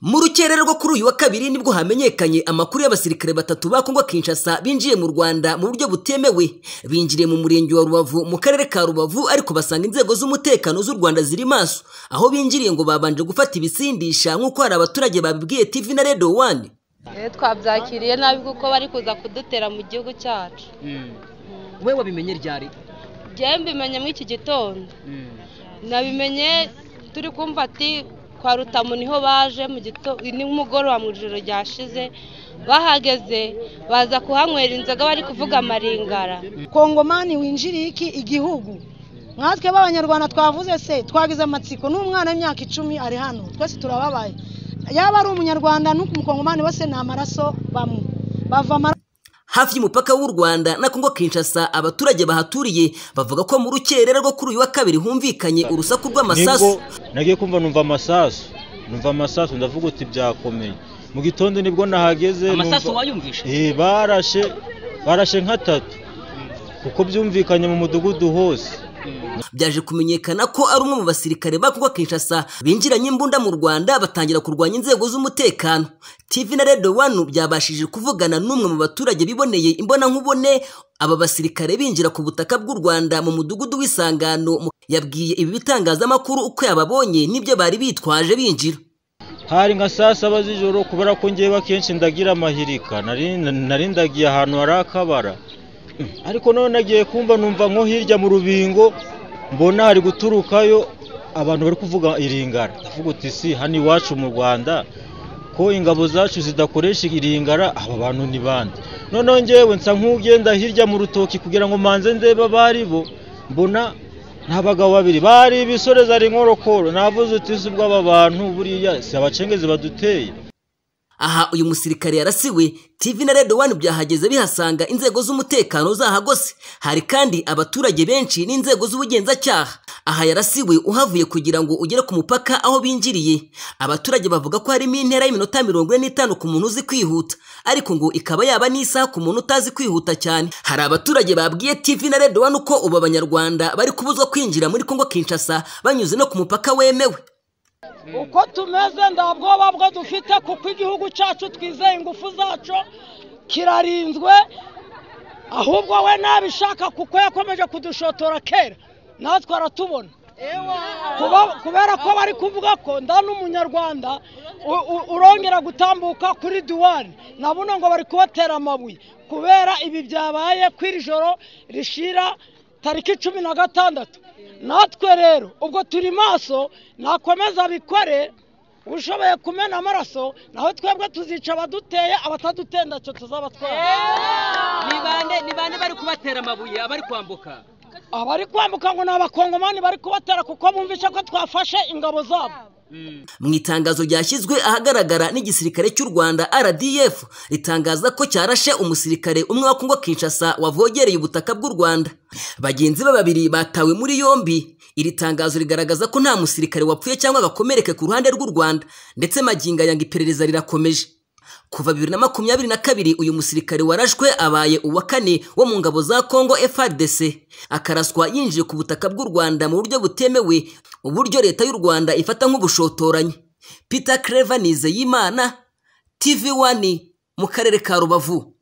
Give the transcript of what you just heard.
mu rukere rwo kuri uyu wa kabiri nibwo hamenyekanye amakuru y'abasirikare batatu ba kongo kinshasa binjiye mu rwanda mu buryo butemewe binjiriye mu murenge wa rubavu mu karere ka rubavu ariko basanga inzego z'umutekano z'u rwanda ziri maso aho binjiriye ngo babanje gufata ibisindisha nk'uko hari abaturage babibwiye tv na radio wani twabyakiriye nabi kuko bari kuza kudutera mu gihugu cyacu wowe wabimenye ryari njyewe mbimenye muri iki gitondo nabimenye turi kumva ati kwa rutamu niho baje mu gitondo nimugoroba mu ijoro ryashize bahageze baza kuhanywera inzoga bari kuvuga amaringara kongomani winjiriye iki igihugu nkatwe b'abanyarwanda twavuze se twagize amatsiko n'umwana w'imyaka icumi ari hano twese turababaye yaba ari umunyarwanda n'umukongomani bose ni amaraso bamwe bava amaraso hafi y'umupaka w'u rwanda na kongo kinshasa abaturage bahaturiye bavuga ko mu rukerera rwo kuri uyu wa kabiri humvikanye urusaku rw'amasasu nibwo nagiye kumva numva amasasu numva amasasu ndavuga uti byakomeye mu gitondo nibwo nahageze amasasu numva- wayumvishe Eh, barashe barashe nk'atatu kuko byumvikanye mu mudugudu hose byaje kumenyekana ko ari umwe mu basirikare ba kongo kinshasa binjiranye imbunda mu rwanda batangira kurwanya inzego z'umutekano tv na radio wanu byabashije kuvugana n'umwe mu baturage biboneye imbonankubone aba basirikare binjira ku butaka bw'u rwanda mu mudugudu w'isangano mu- yabwiye ibi bitangazamakuru uko yababonye n'ibyo bari bitwaje binjira hari nka saa saba z'ijoro kubera ko ngewe akenshi ndagira amahirika nari nari ndagiye ahantu hari akabara ariko none nagiye kumva numva nko hirya mu rubingo mbona hari guturukayo abantu bari kuvuga iringara ndavuga uti si hano iwacu mu rwanda ko ingabo zacu zidakoresha iringara aba bantu ni bande noneho ngewe nsa nk'ugenda hirya mu rutoki kugira ngo manze ndebe abari bo mbona nta bagabo babiri bari ibisoreza ari inkorokoro navuze uti si ubwo aba bantu buriya si abacengezi baduteye aha uyu musirikare yarasiwe tv na radio wani byahageze bihasanga inzego z'umutekano zahagose hari kandi abaturage benshi n'inzego z'ubugenzacyaha aha yarasiwe uhavuye kugira ngo ugere ku mupaka aho binjiriye abaturage bavuga ko harimo intera y'iminota mirongo ine n'itanu ku muntu uzi kwihuta ariko ngo ikaba yaba n'isaha ku muntu utazi kwihuta cyane hari abaturage babwiye tv na radio wani ko ubu abanyarwanda bari kubuzwa kwinjira muri kongo kinshasa banyuze no ku mupaka wemewe uko tumeze nta bwoba bwo dufite kuko igihugu cyacu twizeye ingufu zacyo kirarinzwe ahubwo we ntabishaka kuko yakomeje kudushotora kera natwe aratubona Kuba- kubera ko bari kuvuga ko nda n'umunyarwanda u- u- urongera gutambuka kuri duwani nabuno ngo bari kubatera amabuye kubera ibi byabaye kw'iri joro rishira tariki cumi na gatandatu natwe rero ubwo turi maso nakomeza bikore ushoboye kumena amaraso naho twebwe tuzica abaduteye abataduteye ntacyo tuzaba twara ni bande bari kubatera amabuye abari kwambuka abari kwambuka ngo ni abakongomani bari kubatera kuko bumvise ko twafashe ingabo zabo mu itangazo ryashyizwe ahagaragara n'igisirikare cy'u rwanda rdf ritangaza ko cyarashe umusirikare umwe wa kongo kinshasa wavogereye ubutaka bw'u rwanda bagenzi be babiri batawe muri yombi iri tangazo rigaragaza ko nta musirikare wapfuye cyangwa agakomereke ku ruhande rw'u rwanda ndetse magingo yanga iperereza rirakomeje kuva bibiri na makumyabiri na kabiri uyu musirikare warashwe abaye uwa kane wo mu ngabo za congo frdc akaraswa yinjiye ku butaka bw'u rwanda mu buryo butemewe uburyo leta y'u rwanda ifata nk'ubushotoranyi peter creva nizeyimana tv wani mu karere ka rubavu